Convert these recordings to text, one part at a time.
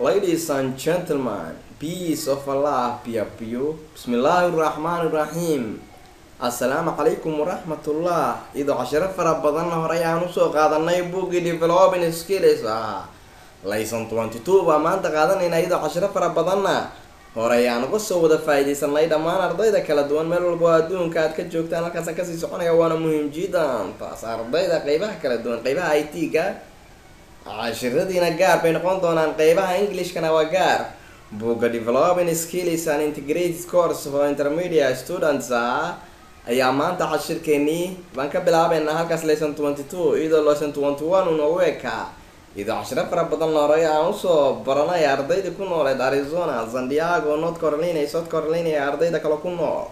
Ladies and gentlemen, peace of Allah be upon you. Bismillahirrahmanirrahim. Assalaamu calaykum waraxmatullah idoo cashiro fara badanna horey aan usoo qaadanay buuggii developing skills ah layson twenty two baa maanta qaadanayna iyadoo cashiro fara badanna horey aan uga soo wada faa-ideysanay dhammaan ardayda kala duwan meel walba oo adduunka aad ka joogtaan halkaasaan kasii soconaya waana muhiim jidan taas ardayda qeybaha kala duwan qeybaha i t-ga cashiradiina gaar bay noqon doonaan qeybaha englishkana waa gaar buugga developing skills and integrated course for intermediate students ah ayaa maanta cashirkeenii baan ka bilaabeynaa halkaas lesson twenty two iyadoo lesson twenty one unogu ekaa iyadoo cashiro fara badan horey aan usoo baranay ardaydii ku nooleed arizona san diego north carolina iyo south carolina iyo ardayda kale ku nool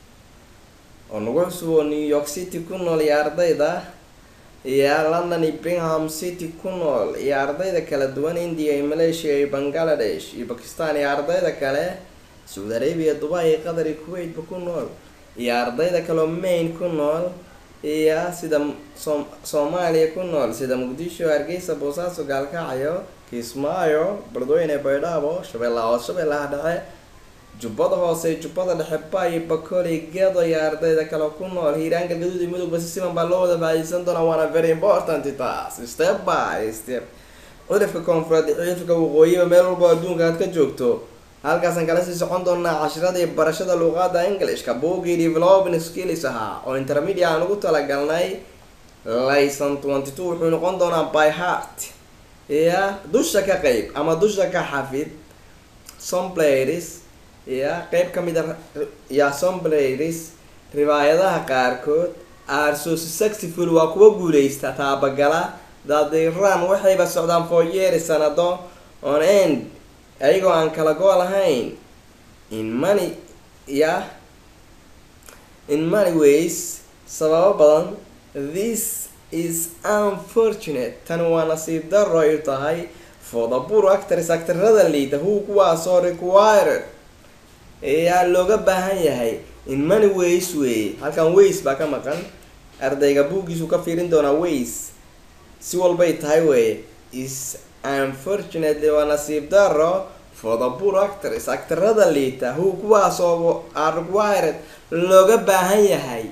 oo nagu cusub oo new york city ku nool iyo ardayda iyo london iyo bingham city ku nool iyo ardayda kala duwan india iyo malaysia iyo bangladesh iyo bakistan iyo ardayda kale saudi arabia dubai iyo qatar iyo kuwaitba ku nool iyo ardayda kaleo maine ku nool iyo sida som soomaaliya ku nool sida muqdisho hargeysa boosaaso gaalkacyo kismaayo bardweyne baydhabo shabeellaha hoos shabeellaha dhexe jubbada hoose jubbada dhexe bayo bakoli gedo iyo ardayda kale ku nool hiiraanka gaduud iyo midowba si siman baa loo wada faaiideysan doonaa waana very important taas step by step cudurka koonfureed cudurka waqooyiba meel walba adduunka aad ka joogto halkaasaan kala sii socon doonaa cashiradii barashada luuqaada englishka buugii developing skills ahaa oo intermedia aan ugu talagalnay layson twenty two wuxuu noqon doonaa by heart ya dusha ka qeyb ama dusha ka xafid sombladis ya qeyb kamid a ya sombladis riwaayadaha qaarkood are so successful waa kuwa guuleysta taabagala dadiran waxayba socdaan for years sanado on end ayagoo aan kala go lahayn in money ya in many ways sababo badan this is unfortunate tani waa nasiib daro ay tahay for the poor actors actarada liita who kuwaasoo required ayaa looga baahan yahay in many ways wey halkan ways baa ka maqan ardayga buuggiisu ka fiirin doonaa ways si walbay tahay wey is unfortunately waa nasiib daro for the poor actors actarada liita who kuwaasoo are required looga baahan yahay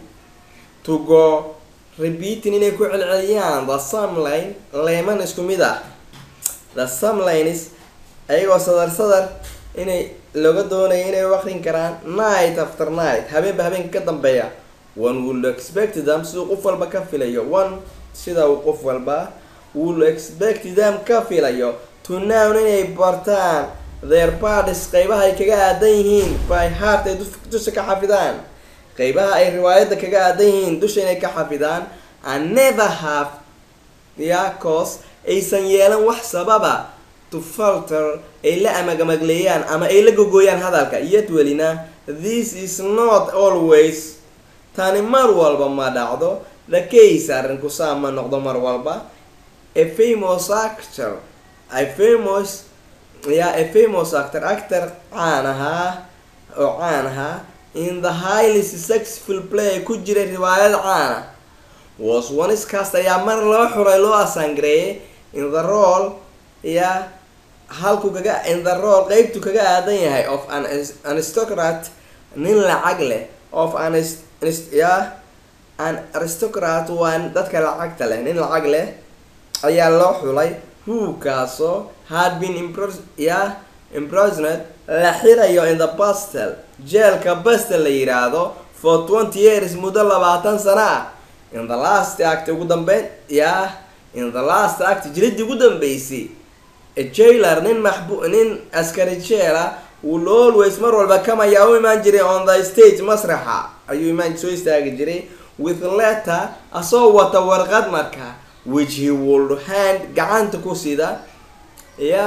to go repeating inay ku celceliyaan the sumline leeman isku mid ah the sumlines ayagoo sadar sadar inay looga doonaya inay u aqrin karaan night after night habeenba habeenka ka dambeeya one will expect them siduu qof walba ka filayo one sida uu qof walba will expect them ka filayo to nown inay bartaan their parties qeybaha ay kaga aadan yihiin by heart ay dusha ka xafidaan qeybaha ay riwaayadda kaga aadan yihiin dusha inay ka xafidaan and never have ya cause aysan yeelan wax sababa to falter ay la amagamagleeyaan ama ay la gogooyaan hadalka iyad welina this is not always tani mar walba ma dhacdo the case arrinku saa ma noqdo mar walba a famous actor a famous ya a famous actor actor caan ahaa oo caan ahaa in the highly successful play ku jiray riwaayad caana was ones cast ayaa mar loo xuray loo asangareeyay in the role ya halku kaga in the role qeybtu kaga aadan yahay of an aristocrat nin lacag leh of an ya an aristocrat waa dadka lacagta leh nin lacag leh ayaa loo xulay who kaasoo had been impro ya imprisoned la xirayo in the bastel jeelka bastel la yiraahdo for twenty years muddo labaatan sano ah in the last act ugu dambeyn ya in the last act jiridii ugu dambeysay jailer nin maxbu nin askari jeela will always mar walba kamayaa u imaan jiray on the stage masraxa ayuu imaan soo istaagi jiray with letter asoo wata warqad marka which he would hand gacanta ku sida ya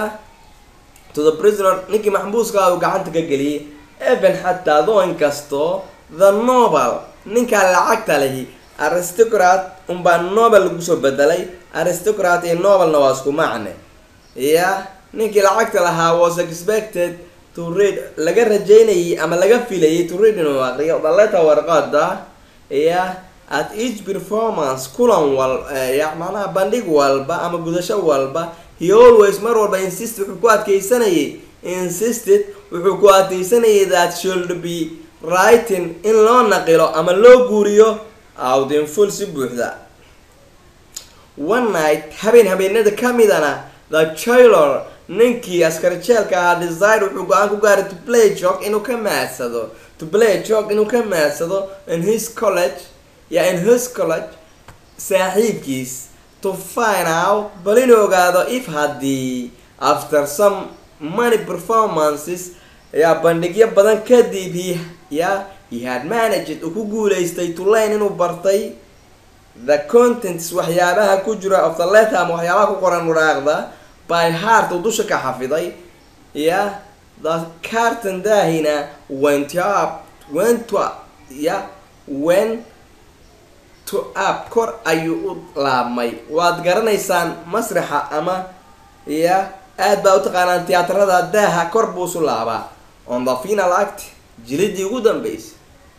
to the prisoner ninkii maxbuuska uu gacanta ka geliyay even xataa doo inkastoo the nobel ninkaa lacagta lehi aristocrat unbaa nobel lagu soo bedelay aristocrat iyo nobelna waa isku macne ya ninkii lacagta lahaa was expected to read laga rajeynayay ama laga filayay to read inuu aqriyo dhaleta warqada ya at each performance kulan wal ya macnaha bandhig walba ama gudasho walba he always mar walba insist wuxuu ku adkeysanayay insisted wuxuu ku adkeysanayay that should be writing in loo naqilo ama loo guuriyo out in full si buuxda one night habeen habeenada ka midana the jailor ninkii askari jeelka ahaa desire wuxuu go-aan ku gaaray to play jog inuu ka maadsado to play jog inuu ka maadsado in his college ya in his college saaxiibkiis to find out bal inuu ogaado if haddii after some money performances yaa bandhigyo badan kadib he ya he had managed uu ku guuleystay to learn inuu bartay the contents waxyaabaha ku jira of the letter ama waxyaabaha ku qoran waraaqda by heart uu dusha ka xafiday ya the carton daahina went up went to ya went to up kor ayuu u laabmay waad garanaysaan masraxa ama ya aad baa u taqaanaan tiyaatarada daaha kor buu isu laabaa on the final act jilidii ugu dambeysay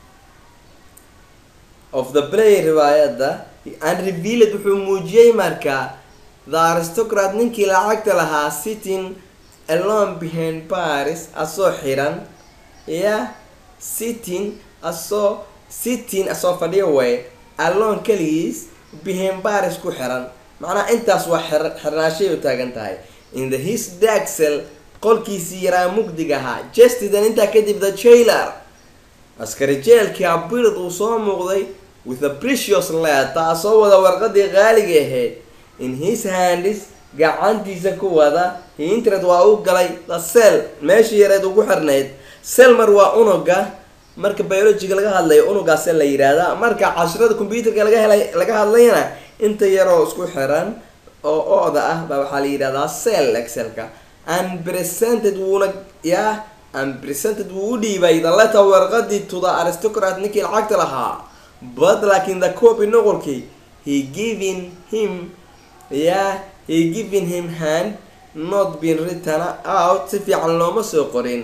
of the play riwaayadda and revealed wuxuu muujiyey marka the aristocrat ninkii lacagta lahaa sitting alone behind paris asoo xiran ya sitting asoo sitting asoo fadhiya way alone keligiis behind paris ku xiran macnaha intaas waa xir xirnaashay u taagan tahay in the his daxel qolkiisii yaraa mugdig ahaa justidan intaa kadib the jailer askari jeelkii abird uu soo muuqday with a precious letter asoo wada warqadii qaaliga ahayd in his handis gacantiisa ku wada hintrad waa u galay the cell meeshii yareed ugu xirnayd selmar waa unuga marka biologiga laga hadlayo unugaa sel la yidhaahda marka cashrada computerka laga helay laga hadlayna inta yaroo isku xiran oo ooda ah baa waxaa la yidhahdaa cell excelka unpresented wuuna yaa unpresented wuu u dhiibay the letter warqadii to the aristocrat ninkii lacagta lahaa but laakiin the copy noqolkii he giving him yeah he giving him hand not been written out si fiican looma soo qorin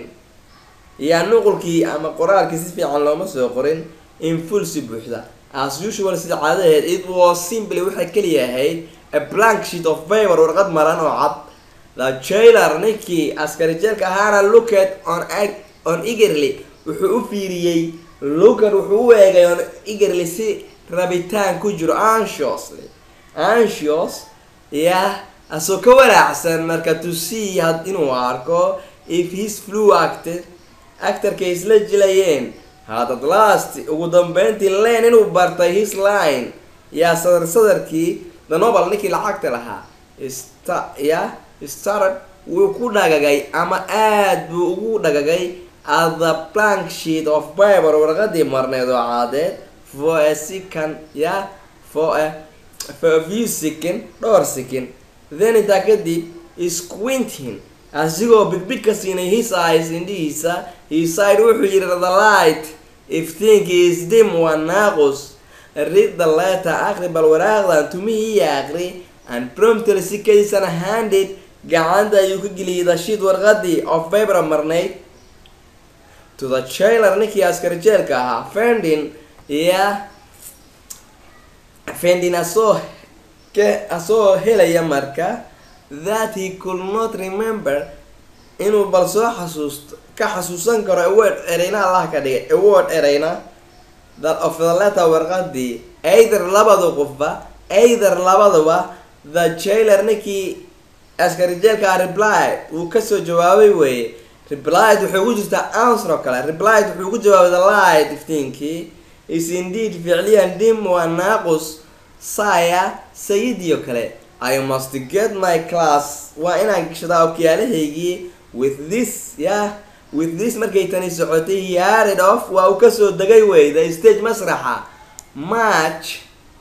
yaa nuqulkii ama qoraalkii si fiican looma soo qorin in full si buuxda as usual sida caadaheed it was simply waxay keliya ahayd a blank sheet of paper warqad maran oo cad the jailer ninkii askari jeelka ahaana looked on on eagerly wuxuu u fiiriyey looked wuxuu u eegay on eagerly si rabitaan ku jiro anxiously anxious yah asoo ka walaacsan marka to see had inuu arko if his flu acted actarkay isla jilayeen hadad last ugu dambeyntii len inuu bartay his line yaa sadar sadarkii the nobel ninkii lacagta lahaa sta ya starad wuu ku dhagagay ama aad buu ugu dhagagay at the blank sheet of biber warqadii marneed oo caadeed for a second ya for a for a few second dhowr second then intaa kadib squinting asigoo bigbig ka siinay his eyes indhihiisa hiside wuxuu yidhi the light iftiinki is dim waa naaqus read the letter aqri bal waraaqdan tumihii iyo aqri and promptly si kadiisana handed gacanta ayuu ka geliyay the sheet warqadii of paper marnayd to the jailer ninkii askari jeelka ahaa fendin iya fendin asoo ke asoo helaya marka that he could not remember inuu bal soo xasuusto ka xasuusan karo award ereyna allah ka dhigay award ereyna that of the letter warqadii either labada qofba either labaduba the jailer ninkii askari jeelka replied wuu kasoo jawaabay weeye replied waxay ugu jirtaa answer oo kale replied wuxuu ugu jawaabay the light iftiinkii is indeed ficliyan dim waa naaqus saya sayidii oo kale i must get my class waa inaan gashadaa okyaalahaygii with this yah with this markay tani socotay he arid off waa uu kasoo degay wey the stage masraxa march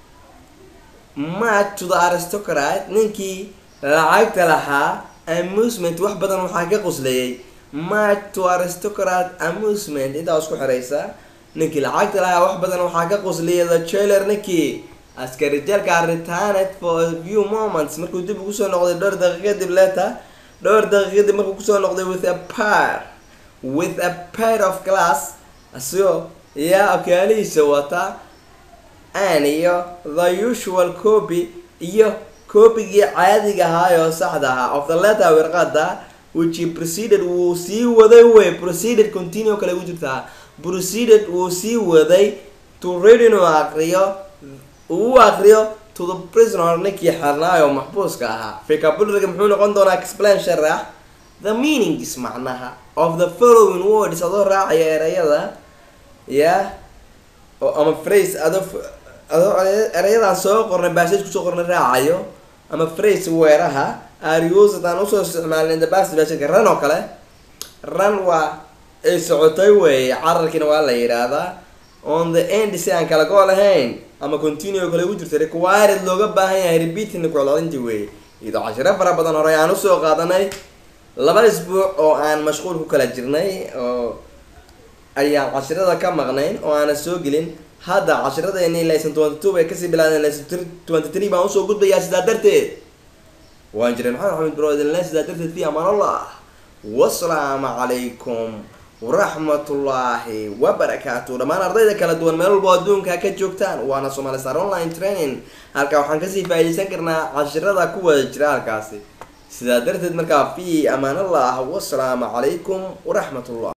march to the aristocrat ninkii lacagta lahaa amusement wax badan waxaa ka quslayay march to aristocrat amusement intaa isku xiraysa ninkii lacagta lahaa wax badan waxaa ka quslayay the jailer ninkii askari jeelka returned for a few moments markuu dib ugu soo noqday dhowr daqiiq kadib leeta dhowr daqiiq kadib markuu kusoo noqday with a pair with a pair of glass asigoo yaa okaalihiisa wata an iyo the usual copy iyo copygii caadiga ahaa oo saxda ahaa of the letter warqada which he proceeded wuu sii waday wey proceeded continue kale ugu jirtaa proceeded wuu sii waday to read inuu aqriyo uu u aqriyo to the prisoner ninkii xarnaayo maxbuuska ahaa vocabulary muxuu noqon doonaa explain sharax the meanings macnaha of the following words adoo raacaya erayada ya oo ama phrase adoo adoo erayadaan soo qornay baasage kusoo qornay raacayo ama phrase weeraha arius haddaan usoo isticmaalin the past versionka run oo kale run waa ay socotay weeye cararkiina waa la yidhaahdaa on the end si aan kala go lahayn ama continue kale ugu jirta required looga baahan yahay repeating ku celcelintii weeye iyadoo cashiro fara badan hore aan usoo qaadanay laba isbuuc oo aan mashquul ku kala jirnay oo ayaan cashirada ka maqnayn oo aanan soo gelin hadda cashiradeenii laysan twenty two bay kasii bilaadeen laysan twenty three baan usoo gudbayaa sidaa darteed waan jiray maxamed axmed brodinle sidaa darteed fi amaan allah wasalaamu calaykum waraxmatullaahi wabarakaatu dhammaan ardayda kala duwan meel walbo adduunka ka joogtaan waana somali star online training halkaa waxaan kasii faaidaysan karnaa cashirada ku wada jira halkaasi sidaa darteed markaa fi amaan allah wasalaamu calaykum waraxmatullah